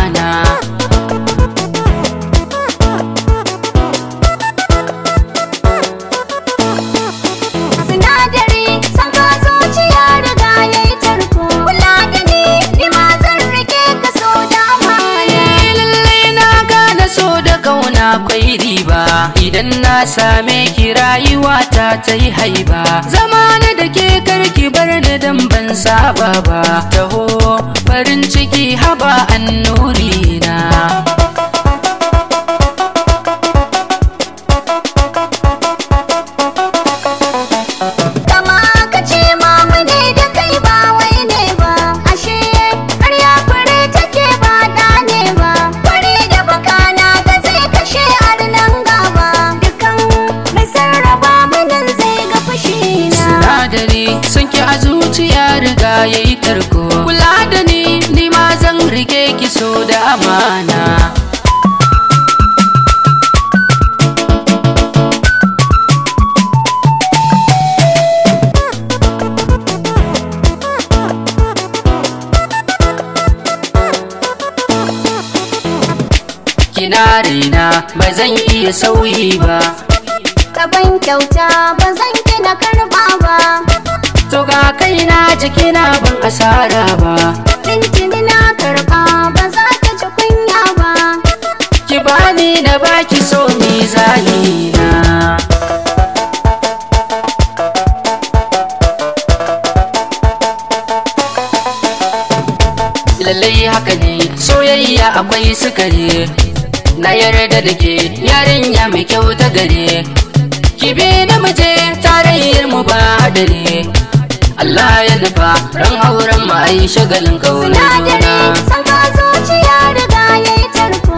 amana Sinadari san ka zuciya riga ya yi tarko Kula da ni ni ma zan rike ka so da amana lallai na gane so da kauna kwai riba idan na same ki rayuwa ta ta yi haiba zamana da ke karki bar ni dan ban saba ba taho farin ciki haba annuri na Kama ka ce mamu ne da kai ba wai ne ba Ashe karya fure take ba da ne ba Fure da baka na ga zai kashe arnan gaba Dukan mai sarrafa munin zai ga fushi na sinadari sun ki a zuciya riga ya yi tarko kula da ni ni ma zan rike ki so da amana kina raina ba zan iya sauyi ba Kaban kyauta ba zan ki na karba ba to ga kaina jikina ban asara ba Tintini na karba ba za ta ci kunya ba ki bani na baki so mizani na lallai haka ne soyayya akwai sukari na yarda da ke yarinya mai kyau ta gare ki bi na muje tarayyar mu ba hadari Allah ya nufa ran auren mu ai shagalin kaunar juna Sinadari san ka zuciya riga ya yi tarko